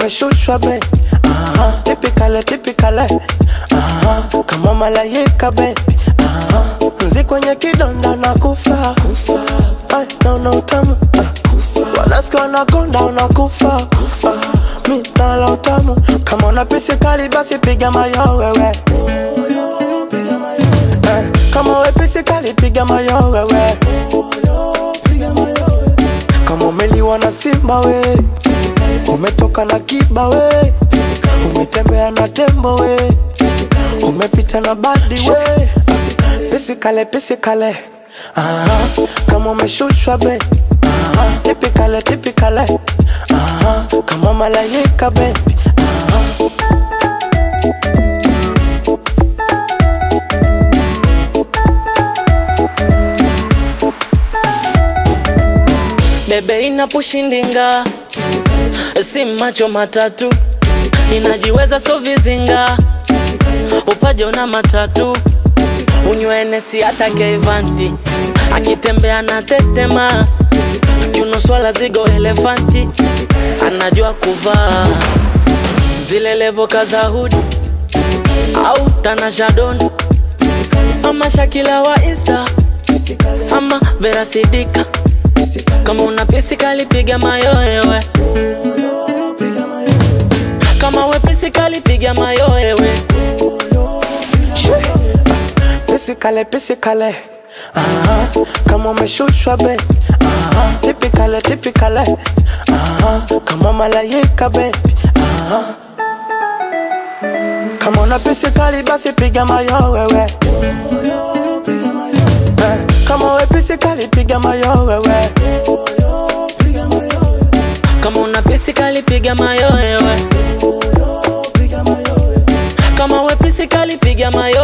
umeshushwa be Aha, tipikale tipikale Aha, kama malaika be Aha, nzi kwenye kidonda na kufa Ay, naona utamu Ah, wanafiki wanakonda unakufa Ah, mi nala utamu kama una pisi kali basi piga mayo wewe Eh, kama we pisi kali piga mayo wewe kama umeliwa na simba we umetoka na kiba we umetembea na tembo we umepita na badi we pisikale pisikale Aha, kama umeshushwa be Aha, tipikale tipikale Aha, kama malaika be Aha. bebe inapushindinga si macho matatu ninajiweza so vizinga upajo na matatu unywenesi hata keivanti akitembea na tetema kiuno swala zigo elefanti anajua kuvaa zile levoka za hudi au tanashadon ama shakila wa insta ama verasidika kama una pisi kali piga mayoewe kama we pisi kali piga mayoewe pisikale pisikale Aha, kama umeshushwa be Aha, tipikale tipikale Aha, kama malaika be Aha. kama una pisikali basi piga mayo wewe Eh, kama we pisikali piga mayo wewe kama una pisi kali piga mayoewe kama we pisi kali piga mayo